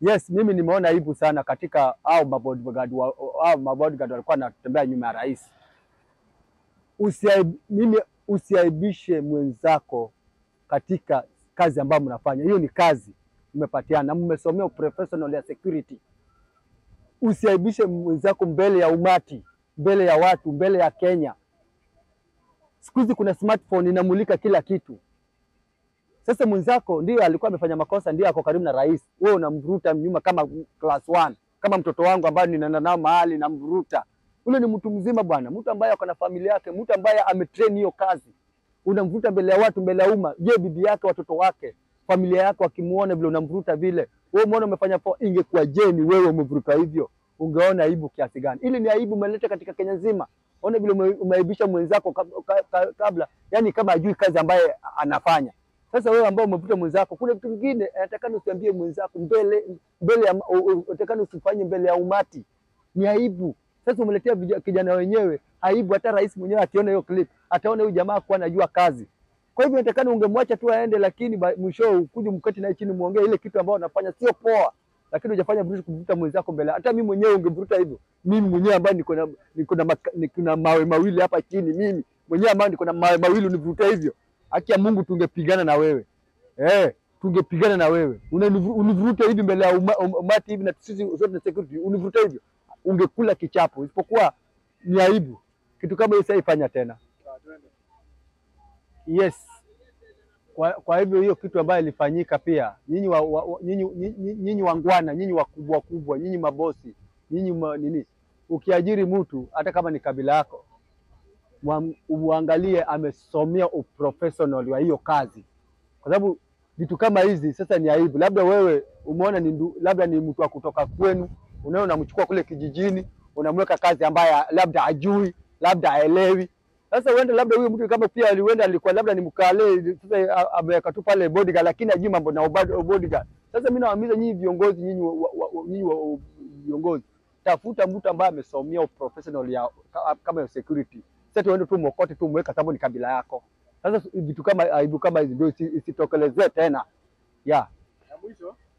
Yes, mimi nimeona aibu sana katika au mabodyguard wa, au mabodyguard walikuwa wanatembea nyuma ya rais. Usiaib, mimi usiaibishe mwenzako katika kazi ambayo mnafanya. Hiyo ni kazi mmepatiana na mmesomea professional ya security. Usiaibishe mwenzako mbele ya umati, mbele ya watu, mbele ya Kenya. Siku hizi kuna smartphone inamulika kila kitu. Sasa mwenzako ndio alikuwa amefanya makosa, ndio ako karibu na rais, wewe unamvuruta nyuma kama class one, kama mtoto wangu ambaye ninaenda nao mahali namvuruta. Ule ni mtu mzima bwana, mtu ambaye ako na familia yake, mtu ambaye ametrain hiyo kazi, unamvuruta mbele ya watu, mbele ya umma. Je, bibi yake, watoto wake, familia yake wakimuona vile unamvuruta vile, wewe umeona umefanya poa. Ingekuwa je ni wewe umevuruta hivyo, ungeona aibu kiasi gani? Ili ni aibu umeleta katika Kenya nzima. Ona vile ume- umeaibisha mwenzako kab- ka- ka- kabla, yani kama ajui kazi ambaye anafanya. Sasa wewe ambao umevuta mwenzako, kuna vitu vingine natakana usiambie mwenzako mbele mbele ya natakana usifanye mbele ya umati, ni aibu. Sasa umeletea vija- kijana wenyewe aibu, hata rais mwenyewe akiona hiyo clip ataona huyu jamaa kuwa anajua kazi. Kwa hivyo natakana ungemwacha tu aende, lakini ba- mwisho ukuje mketi naye chini muongee ile kitu ambayo unafanya sio poa, lakini hujafanya vizuri kuvuta mwenzako mbele. Hata mimi mwenyewe ungevuta hivyo, mimi mwenyewe ambaye niko na niko na maka- niko na mawe mawili hapa chini, mimi mwenyewe ambaye niko na mawe mawili univuta hivyo, haki ya Mungu tungepigana na wewe eh, tungepigana na wewe. Unanivu- Univuruta hivi mbele ya uma- um- umati hivi, na sisi sote na security, univuruta hivyo, ungekula kichapo. Isipokuwa ni aibu, kitu kama hiyo saifanya tena. Yes. Kwa, kwa hivyo hiyo kitu ambayo ilifanyika pia, nyinyi wa, wa, wa- nyinyi, nyinyi, nyinyi wangwana, nyinyi wakubwa kubwa, nyinyi mabosi, nyinyi ma, nini, ukiajiri mtu hata kama ni kabila yako, mwa- uangalie amesomea uprofessional wa hiyo kazi, kwa sababu vitu kama hizi sasa ni aibu. Labda wewe umeona ni ndu, labda ni mtu wa kutoka kwenu, unaona unamchukua kule kijijini, unamweka kazi ambaye labda hajui, labda haelewi. Sasa uende labda huyo mtu kama pia alienda alikuwa labda ni mkale, sasa a- ameweka tu pale bodyguard, lakini hajui mambo na ubad- bodyguard. Sasa mimi nawaamiza nyinyi viongozi, nyinyi wa- wa- wa- nyinyi wa- viongozi, tafuta mtu ambaye amesomea professional ya ka- kama ya security. Sasa tuende tu mokote tu mweka sababu ni kabila yako. Sasa vitu kama aibu kama hizi ndio isi- isitokelezee tena. Yeah. Ya mwisho